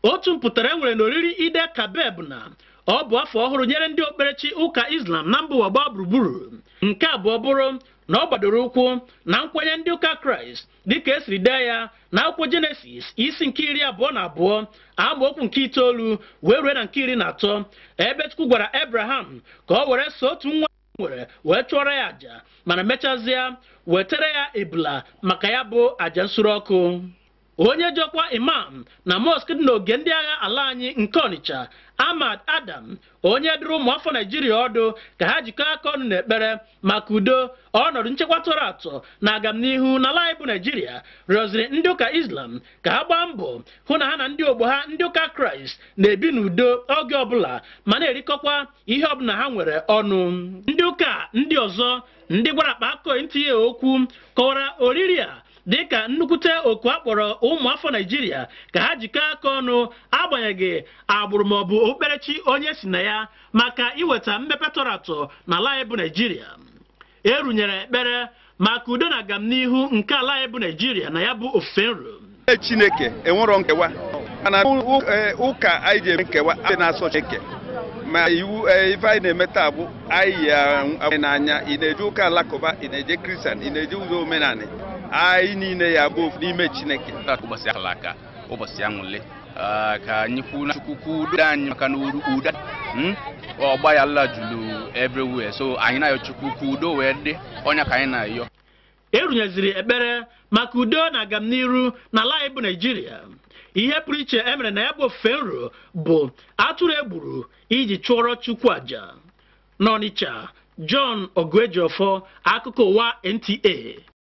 otu mpụtara e nwere n'oriri ide kabeb na ọ bụ afọ ọhụrụ nyere ndị okpukperechi ụka islam na mba ụwa gbaa gburugburu nke abụọ bụrụ na ọ gbadoro ụkwụ na nkwenye ndị ụka kraịst dịka esiri dee ya na akwụkwọ jenesis isi nke iri abụọ na abụọ amaokwu nke itoolu wee rue na nke iri na atọ ebe chukwu gwara abraham ka ọ were so otu nwa nwere wee chụọrọ ya àjà mana mechazie wetara ya ebula maka ya bụ àjà nsure ọkụ onye jọkwa imam na mosque dị n'oge ndị agha ala anyị nke ọnịcha ahmad adam onye dụrụ ụmụafọ naijiria ọdụ ka ha jikọọ aka ọnụ n'ekpere maka udo ọnọdụ nchekwa tọrọ atọ na agamnihu n'ala anyị bụ naijiria rịọziri ndị ụka islam ka ha gbaa mbọ hụ na ha na ndị ogbo ha ndị ụka kraịst na-ebi n'udo oge ọbụla ma na-erikọkwa ihe ọbụla ha nwere ọnụ ndị ụka ndị ọzọ ndị gwara akpa akọ ntinye okwu kọwara oriri a dịka nnukwute oku a kpọrọ ụmụafọ naijiria ka ha jikọọ aka ọnụ agbanyeghị agbụrụ maọbụ okpukperechi onye si na ya maka iweta mmepe tọrọ atọ n'ala anyị bụ naijiria erunyere ekpere maka udo na agamnihu nke ala anyị bụ naijiria na ya bụ ofufe nro Ee, chineke enwerọ nkewa mana ụ- ee, ụka anyị ji eme nkewa anyị na-asọ chineke ma iwu ee, ife anyị na-eme taa bụ anyị ya anyị n'anya ị na-eje ụka alakụba ị na-eje kristian ị na-eje ụzọ omenala anyị niile ya bụ ofu n'ime chineke taa ka ụbọchị ahụla aka ụbọchị aṅụle Ah, ka anyị kwuo na chukwu kwuo udo anyị maka na uru- udo hmm? ọgba ya la julu everywhere so anyị na-ayọ chukwu ka udo wee dị ọnya ka anyị na-ayọ erunyeziri ekpere maka udo na agamniru n'ala anyị bụ naijiria ihe pụrụ iche emere na ya bụ ofufe nro bụ atụrụ egburu iji chụọrọ chukwu àjà n'ọnịcha john oguejiọfọ akụkọ ụwa nta